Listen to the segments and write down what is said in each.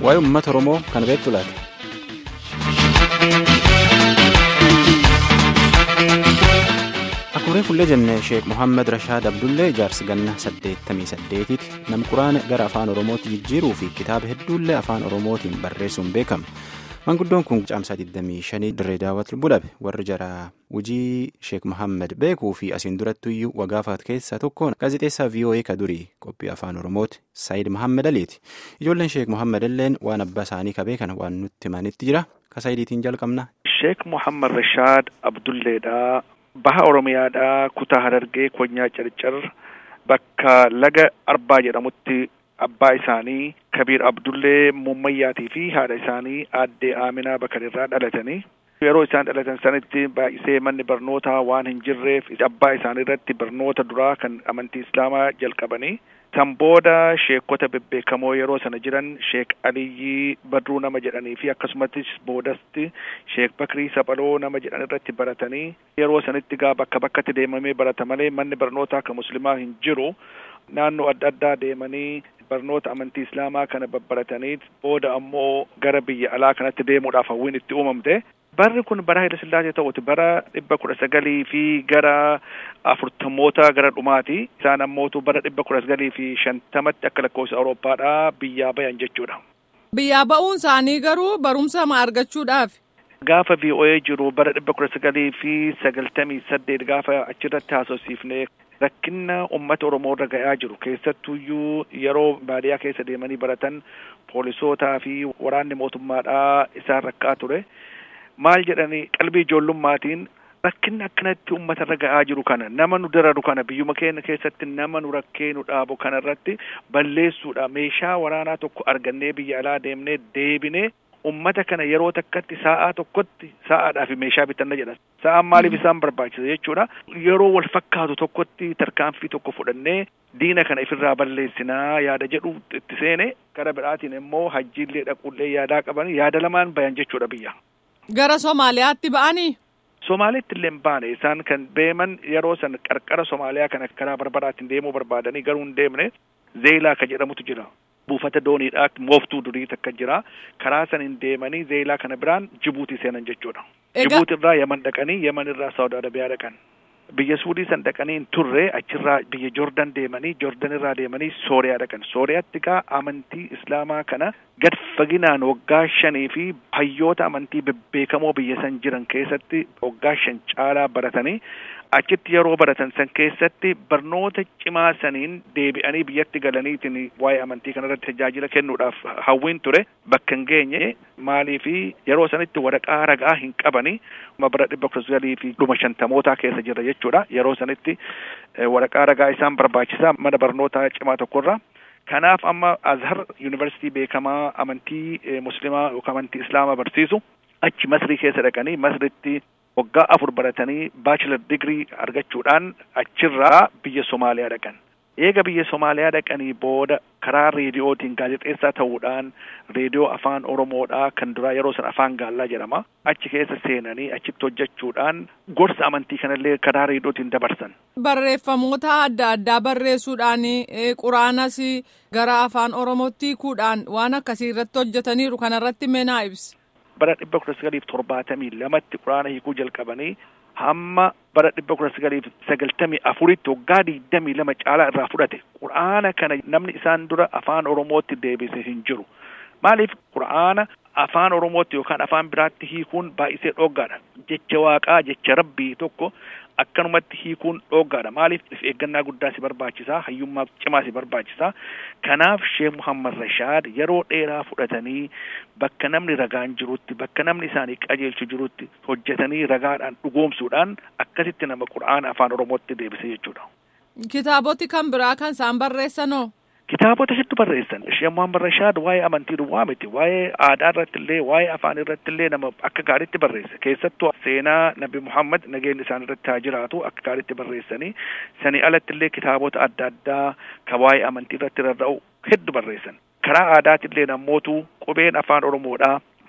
waa'ee uummata Oromoo kan beektu laata? Akkuma fullee jennee Sheek Muhammad Rashaad Abdullee ijaarsi ganna saddeettamii saddeetiiti. Namni quraana gara afaan Oromootti jijjiiruu fi kitaaba hedduullee afaan Oromootiin barreessuun beekama. Manguddoon kun caamsaa 25 dirree daawwatu bulabe warri jara hojii Sheek Muhammad beekuu fi asiin durattuyyuu wagaafaat keessaa tokkoon gaazexeessaa VOA ka durii qophii afaan Oromooti Saayid Muhammad Aliiti. Ijoolleen Sheek Muhammad illeen waan abbaa isaanii qabee kana waan nutti himanitti jira. Ka Saayidiitiin jalqabna. Sheek Muhammad Rashaad Abdulleedhaa baha Oromiyaadhaa kutaa Harargee Konyaa Carcar bakka laga Arbaa jedhamutti abbaa isaanii Kabiir Abdullee Mummayyaatii fi haadha isaanii aadde Aaminaa Bakarirraa dhalatanii yeroo isaan dhalatan sanitti baay'isee manni barnootaa waan hin jirreef abbaa isaanii irratti barnoota duraa kan amantii Islaamaa jalqabanii san booda sheekota bebbeekamoo yeroo sana jiran sheek Aliyyii Badruu nama jedhanii fi akkasumattis boodasti sheek Bakrii Saphaloo nama jedhan irratti baratanii yeroo sanitti gaa bakka bakkatti deemamee barata malee manni barnootaa kan muslimaa hin jiru naannoo adda addaa deemanii barnoota amantii islaamaa kana babbaratanii booda ammoo gara biyya alaa kanatti deemuudhaaf hawwiin itti uumamte. Barri kun bara Haayile Sillaasee ta'uti bara dhibba kudha sagalii fi gara afurtamoota gara dhumaati. Isaan ammootu bara dhibba kudha sagalii fi shantamatti akka lakkoofsa Awurooppaadhaa biyyaa bayan jechuudha. Biyyaa ba'uun isaanii garuu barumsa ma argachuudhaaf? Gaafa VOA jiru bara dhibba kudha sagalii fi sagaltamii saddeet gaafa achirratti haasofsiifnee rakkina uummata Oromoo irra ga'aa jiru keessattuyyuu yeroo baadiyyaa keessa deemanii baratan poolisootaa fi waraanni mootummaadhaa isaan rakkaa ture. Maal jedhanii qalbii ijoollummaatiin rakkinni akkanatti uummata irra ga'aa jiru kana nama nu dararu kana biyyuma keenya keessatti nama nu rakkee nu dhaabu kana irratti balleessuudha meeshaa waraanaa tokko argannee biyya alaa deemnee deebinee ummata kana yeroo takkatti sa'aa tokkotti sa'aadhaaf meeshaa bitanna jedhan sa'aan maaliif isaan barbaachisa jechuudha yeroo wal fakkaatu tokkotti tarkaanfii tokko fudhannee diina kana ifirraa balleessinaa yaada jedhu itti seene gara biraatiin immoo hajjiillee dhaquullee yaadaa qaban yaada lamaan bayan jechuudha biyya. Gara Somaaliyaatti ba'anii? Somaaliyaatti illee baane isaan kan deeman yeroo san qarqara Somaaliyaa kana karaa barbaraatiin deemuu barbaadanii garuu hin deemne zeelaa ka jedhamutu jira. buufata dooniidhaa mooftuu durii takka jira karaa saniin deemanii zeelaa kana biraan jibuutii seenan jechuudha. Jibuuti irraa yaman dhaqanii yaman irraa saawud arabiyaa dhaqan. Biyya suudii san dhaqanii hin turre achirraa biyya jordan deemanii jordan irraa deemanii sooriyaa dhaqan. Sooriyaatti gaa amantii islaamaa kana gad faginaan waggaa shanii fi hayyoota amantii bebbeekamoo biyya san jiran keessatti waggaa shan caalaa baratanii achitti yeroo baratan san keessatti barnoota cimaa saniin deebi'anii biyyatti galaniitiin waa'ee amantii kanarratti tajaajila kennuudhaaf hawwiin ture bakka hin geenye maaliifi yeroo sanitti waraqaa ragaa hin qabani bara dhibba kudha sagalii fi dhuma shantamootaa keessa jira jechuudha yeroo sanitti waraqaa ragaa isaan barbaachisaa mana barnootaa cimaa tokkorra. Kanaaf amma Azhar yuunivarsiitii beekamaa amantii muslimaa yookaan amantii islaamaa barsiisu achi Masrii keessa dhaqanii Masritti waggaa afur baratanii baachilar digirii argachuudhaan achirraa biyya Somaaliyaa dhaqan. Eega biyya Somaaliyaa dhaqanii booda karaa reediyootiin gaazexeessaa ta'uudhaan reediyoo afaan Oromoodhaa kan duraa yeroo san afaan gaallaa jedhama. Achi keessa seenanii achitti hojjechuudhaan gorsa amantii kanallee karaa reediyootiin dabarsan. Barreeffamoota adda addaa barreessuudhaan quraanas gara afaan Oromootti hiikuudhaan waan akkasii irratti hojjetaniiru kanarratti meenaa ibsi. bara dhibba kudha sagaliif torbaatamii lamatti quraana hiikuu jalqabanii hamma bara dhibba kudha sagaliif sagaltamii afuritti waggaa digdamii lama caalaa irraa fudhate quraana kana namni isaan dura afaan oromootti deebise hin jiru maaliif quraana afaan oromootti yookaan afaan biraatti hiikuun baay'isee dhoggaadha jecha waaqaa jecha rabbii tokko akkanumatti hiikuun dhoggaadha maaliif if eeggannaa guddaa si barbaachisaa hayyummaa cimaa si barbaachisaa kanaaf sheek muhammad rashaad yeroo dheeraa fudhatanii bakka namni ragaan jirutti bakka namni isaanii qajeelchu jirutti hojjetanii ragaadhaan dhugoomsuudhaan akkasitti nama qura'aana afaan oromootti deebise jechuudha. Kitaaboti kan biraa kan isaan barreessanoo? Kitaabota hedduu barreessan. Sheek Muhammad Rashaad waa'ee amantii duwwaa miti. Waa'ee aadaa irratti illee, waa'ee afaan irratti illee nama akka gaariitti barreesse. Keessattuu seenaa Nabi Muhammad nageenyi isaan irratti haa jiraatu akka gaariitti barreessanii. Sanii alatti illee kitaabota adda addaa kan waa'ee amantii irratti rarra'u hedduu barreessan. Karaa aadaati illee namootu qubeen afaan Oromoodhaa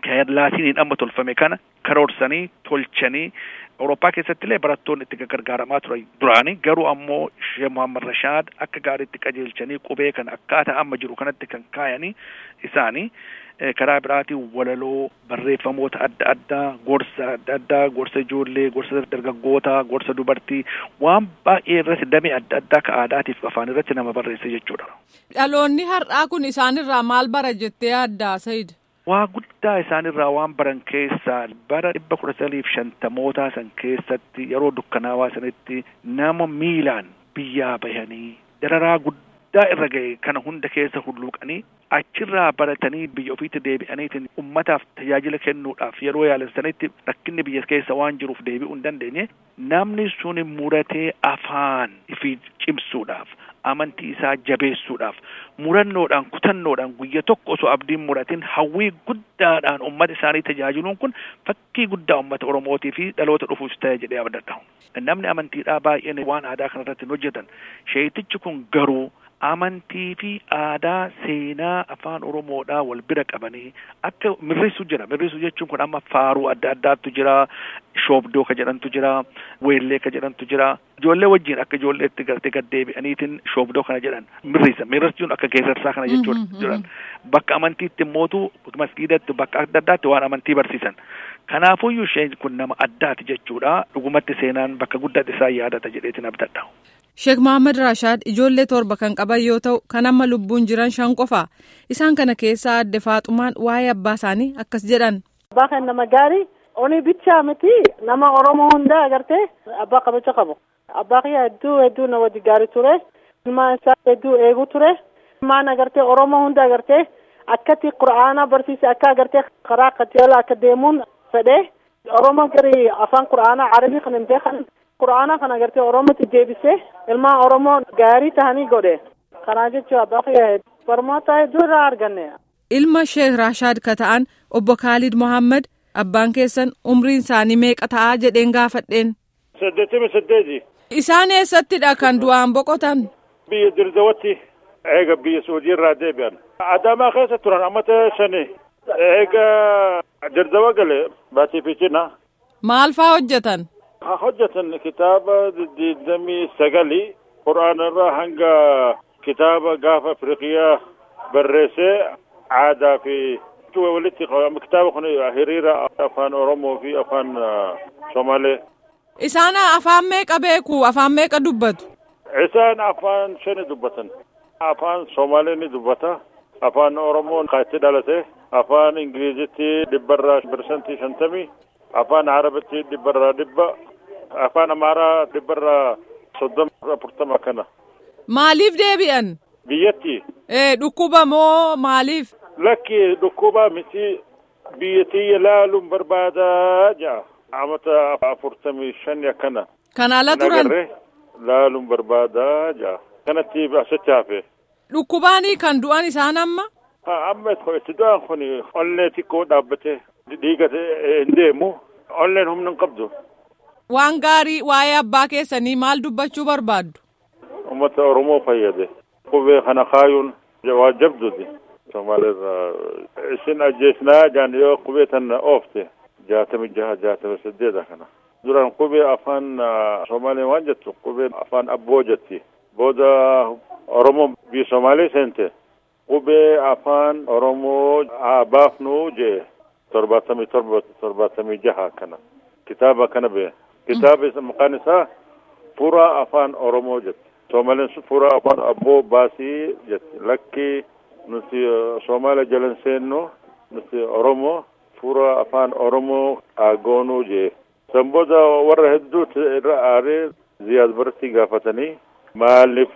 laatiniin amma tolfame kana karoorsanii tolchanii Awurooppaa keessatti illee barattoonni itti gargaaramaa turan duraanii garuu ammoo Sheekh Muhammad Rashaad akka gaariitti qajeelchanii qubee kana akkaataa amma jiru kanatti kan kaayanii isaanii karaa biraatiin walaloo barreeffamoota adda addaa gorsa adda addaa gorsa ijoollee gorsa dargaggootaa gorsa dubartii waan baay'ee irratti damee adda addaa ka aadaatiif afaan irratti nama barreesse jechuudha. Dhaloonni har'aa kun isaanirraa maal bara jettee yaaddaa Sayid? Waa guddaa isaanirraa waan baran keessaa bara dhibba kudha saliif shantamootaa san keessatti yeroo dukkanaawaa sanitti nama miilaan biyyaa bahanii dararaa guddaa irra ga'e kana hunda keessa hulluuqanii achirraa baratanii biyya ofiitti deebi'aniitiin ummataaf tajaajila kennuudhaaf yeroo yaalessanitti rakkinni biyya keessa waan jiruuf deebi'uu hin dandeenye namni sun muratee afaan ifi cimsuudhaaf amantii isaa jabeessuudhaaf murannoodhaan kutannoodhaan guyya tokko osoo abdiin muratin hawwii guddaadhaan ummata isaanii tajaajiluun kun fakkii guddaa ummata oromootii fi dhaloota dhufuus ta'e jedhee abdadha namni amantiidhaa baay'een waan aadaa kanarratti hin hojjetan sheetichi kun garuu amantii fi aadaa seenaa afaan oromoodhaa wal bira qabanii akka mirrisu jira mirrisu jechuun kun amma faaruu adda addaatu jira shoobdoo ka jedhantu jira weellee ka jedhantu jira ijoollee wajjin akka ijoolleetti gartee gaddeebi'aniitiin shoobdoo kana jedhan mirrisa mirrisuun akka geerarsaa kana jechuudha jiran bakka amantiitti immootu masgiidatti bakka adda addaatti waan amantii barsiisan kanaafuyyuu isheen kun nama addaati jechuudha dhugumatti seenaan bakka guddaatti isaa yaadata jedheetiin abdadha. Sheek Mohaammed Rashaad ijoollee torba kan qaban yoo ta'u kan amma lubbuun jiran shan qofa isaan kana keessaa adde Faaxumaan waa'ee abbaa isaanii akkas jedhan. Abbaa kan nama gaarii oni bichaa miti nama Oromoo hundaa agartee abbaa kabaja qabu. Abbaa kiyya hedduu hedduu na wajji gaarii ture. Ilmaan isaa hedduu eegu ture. Ilmaan agartee Oromoo hunda agartee akkatti Qura'aana barsiise akka agartee karaa qajeelaa akka deemuun fedhe. Oromoo gari afaan Qura'aanaa Arabii kan hin beekan. Qura'aana kana agartee Oromootti deebisee ilmaan Oromoo gaarii tahanii godhe. Kanaa jechuun abbaa kiyya barnoota hedduu irraa arganne. Ilma Sheek Rashaad ka ta'an obbo Kaalid Mohaammed abbaan keessan umriin isaanii meeqa ta'aa jedheen gaafadheen. Saddeettamii saddeeti. Isaan eessattidha kan du'aan boqotan? Biyya Dirdawatti eega biyya Suudii irraa deebi'an. Adaamaa keessa turan ammata shani. Eega Dirdawa gale baatii fiicina. Maal faa hojjetan? hojjetan kitaaba digdamii sagali qur'aana irraa hanga kitaaba gaafa afriqiyaa barreessee aadaa fi walitti qabama kitaaba kun hiriira afaan oromoo fi afaan somaalee. Isaan afaan meeqa beeku afaan meeqa dubbatu? Isaan afaan shani dubbatan. Afaan somaalee ni dubbata. Afaan oromoo kaatti dhalate. Afaan ingilizitti dhibbarraa birsantii shantamii. Afaan arabitti dhibbarraa dhibba. afaan amaaraa dhibbarraa soddoma afurtama kana. Maaliif deebi'an? Biyyatti. Ee dhukkuba moo maaliif? Lakki dhukkuba miti biyyattii ilaaluun barbaadaa ja'a. Amata afurtamii shani akkana. Kan ala turan? Laaluun barbaadaa ja'a. Kanatti asitti hafe. Dhukkubaanii kan du'an isaan amma? Amma itti du'an kun ollee xiqqoo dhaabbate dhiigate hin deemu. Olleen humna hin qabdu. Waan gaarii waa'ee abbaa keessanii maal dubbachuu barbaaddu? Uummata Oromoo fayyade. Qubee kana kaayuun waa jabduuti. Somaaliirraa isin ajjeesnaa jaan yoo qubee tana oofte jaatami jaha jaatami saddeeta kana. Duraan qubee afaan Somaalee waan jettu qubee afaan abboo jetti. Booda Oromoo biyya Somaalee seente qubee afaan Oromoo baafnu jee torbaatamii torba torbaatamii jaha kana. Kitaaba kana bee. kitaaba maqaan isaa fuuraa afaan oromoo jetti soomaleen fuuraa afaan abboo baasii jetti lakki nuti soomaaliya jalan seennu nuti oromoo fuuraa afaan oromoo aagoonuu jee san booda warra hedduuti irra aaree ziyaad baratti gaafatanii maaliif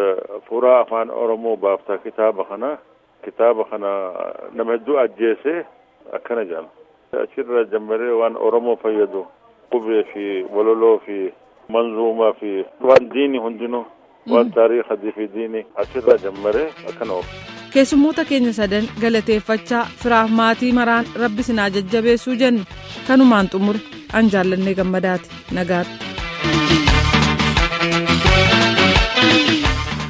fuuraa afaan oromoo baafta kitaaba kana kitaaba kana nama hedduu ajjeese akkana jedhama achirra jammaree waan oromoo fayyadu qubee fi waloloo fi manzuumaa fi waan diini hundinuu waan taariikhatii fi diini achirraa jammaree akkana oofu. Keessummoota keenya sadan galateeffachaa firaaf maatii maraan rabbi sinaa jajjabeessuu jenna kanumaan xumure an jaallannee gammadaati nagaatti.